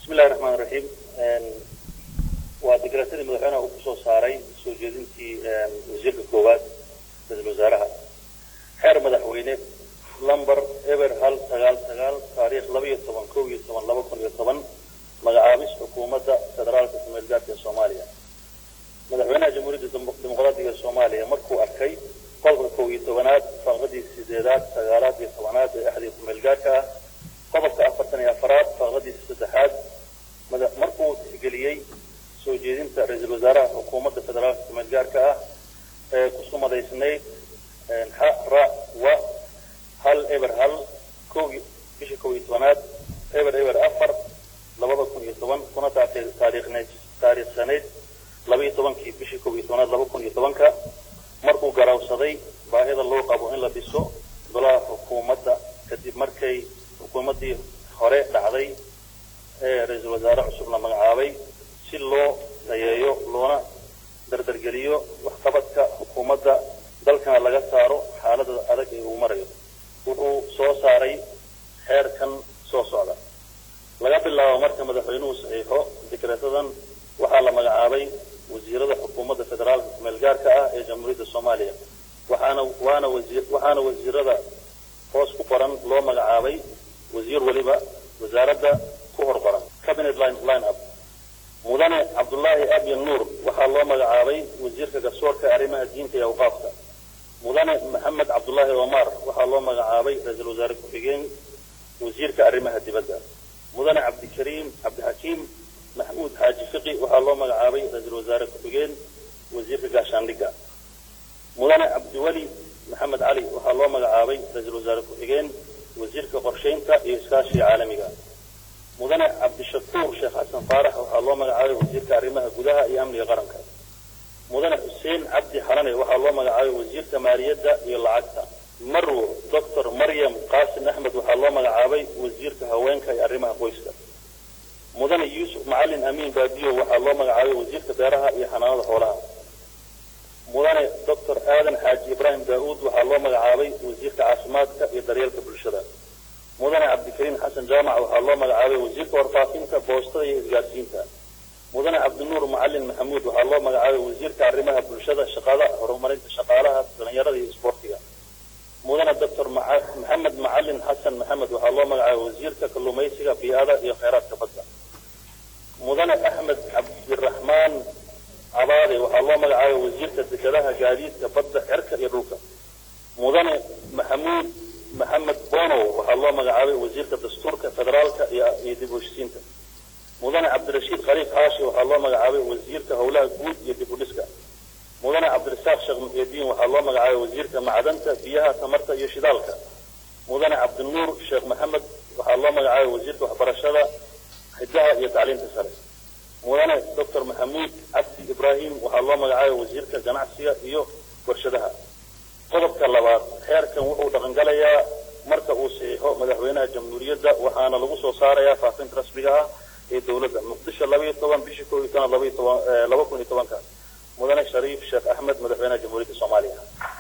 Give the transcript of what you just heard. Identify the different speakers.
Speaker 1: bismillahi raxmaan raxiim waa degraasadii madaxweynaha uu kusoo saaray soo jeedintii wasiirka koowaad ra-isul wasaaraha xeer madaxweyne lumber eber hal sagaal sagaal taariikh laba iyo toban kow iyo toban laba kun iyo toban magacaabis xukuumadda federaalka kumeelgaarka ee soomaaliya madaxweynaha jamhuuriyadda dimuqraadiga soomaaliya markuu arkay qodobka kow iyo tobanaad faqradii sideedaad sagaalaad iyo tobanaad ee axdiga kumeelgaarka ah qodobka afartan iyo afaraad faqradiisa saddexaad markuu tixgeliyey soo jeedinta ra-iisul wasaaraha xukuumadda federaalka kumeelgaarka ah ee ku sumadaysnayd xa ra wa hal eber hal kow bisha kow iyo tobanaad eber eber afar labada kun iyo toban kuna taatay taariikhneyd taariikhsaneyd laba iyo tobankii bishii kow iyo tobanaad laba kun iyo tobanka markuu garawsaday baahida loo qabo in la dhiso golaha xukuumadda kadib markay xukuumaddii hore dhacday ee ra-iisul wasaare cusub la magacaabay si loo dayeeyo loona dardargeliyo waxqabadka xukuumadda dalkana laga saaro xaalada adag ee uu marayo wuxuu soo saaray xeerkan soo socda laga bilaabo marka madaxweynuhu saxiixo dekreetadan waxaa la magacaabay wasiirada xukuumadda federaalka kumeelgaarka ah ee jamhuuriyadda soomaaliya waxaana waana wasiir waxaana wasiirada hoos ku qoran loo magacaabay wasiir weliba wasaaradda ku hor qoran cabinet line line up mudane cabdullaahi abyan nuur waxaa loo magacaabay wasiirka garsoorka arrimaha diinta iyo awqaafka mudane maxamed cabdullaahi omar waxaa loo magacaabay ra-iisul wasaare ku-xigeen wasiirka arrimaha dibadda mudane cabdikariim cabdixakiim maxmuud xaaji fiqi waxaa loo magacaabay ra-iisul wasaare ku-xigeen wasiirka gaashaandhigga mudane cabdiweli maxamed cali waxaa loo magacaabay ra-iisul wasaare ku-xigeen wasiirka qorshaynta iyo iskaashiga caalamiga mudane cabdishakuur sheekh xasan faarax waxaa loo magacaabay wasiirka arrimaha gudaha iyo amniga qaranka mudane xuseen cabdi xalane waxaa loo magacaabay wasiirka maaliyadda iyo lacagta marwo doctor maryam qaasim axmed waxaa loo magacaabay wasiirka haweenka iyo arrimaha qoyska mudane yuusuf macalin amiin baadiyo waxaa loo magacaabay wasiirka beeraha iyo xanaanada xoolaha mudane doctor aadan xaaji ibraahim daauud waxaa loo magacaabay wasiirka caafimaadka iyo daryeelka bulshada mudane cabdikariim xasan jaamac waxaa loo magacaabay wasiirka warfaafinta boostada iyo isgaarsiinta mudane cabdinuur macalin maxamuud waxaa loo magacaabay wasiirka arrimaha bulshada shaqada horumarinta shaqaalaha dhalinyarada iyo isboortiga mudane doctor maxamed macalin xasan maxamed waxaa loo magacaabay wasiirka kalluumaysiga bii'ada iyo kheyraadka badda mudane axmed cabdiraxmaan cabaade waxaa loo magacaabay wasiirka dekedaha gaadiidka badda cerka iyo dhulka mudane maxamuud maxamed bonow waxaa loo magacaabay wasiirka dastuurka federaalka iyo dib u heshisiinta mudane cabdirashiid khaliif xaashi waxaa loo magacaabay wasiirka howlaha guud iyo dib u dhiska mudane cabdirasaaq sheekh muxyidiin waxaa loo magacaabay wasiirka macdanta biyaha tamarta iyo shidaalka mudane cabdinuur sheekh maxamed waxaa loo magacaabay wasiirka waxbarashada xidaha iyo tacliinta sare mudane doctor maxamuud cabdi ibraahim waxaa loo magacaabay wasiirka ganacsiga iyo warshadaha qodobka labaad xeerkan wuxuu dhaqangalayaa marka uu saxiixo madaxweynaha jamhuuriyadda waxaana lagu soo saarayaa faafinta rasmiga ah ee dowladda muqdisho labaiyo toban bishii koo iyo toban labaiyo toban laba kun iyo tobanka mudane shariif sheekh axmed madaxweynaha jamhuuriyadda soomaaliya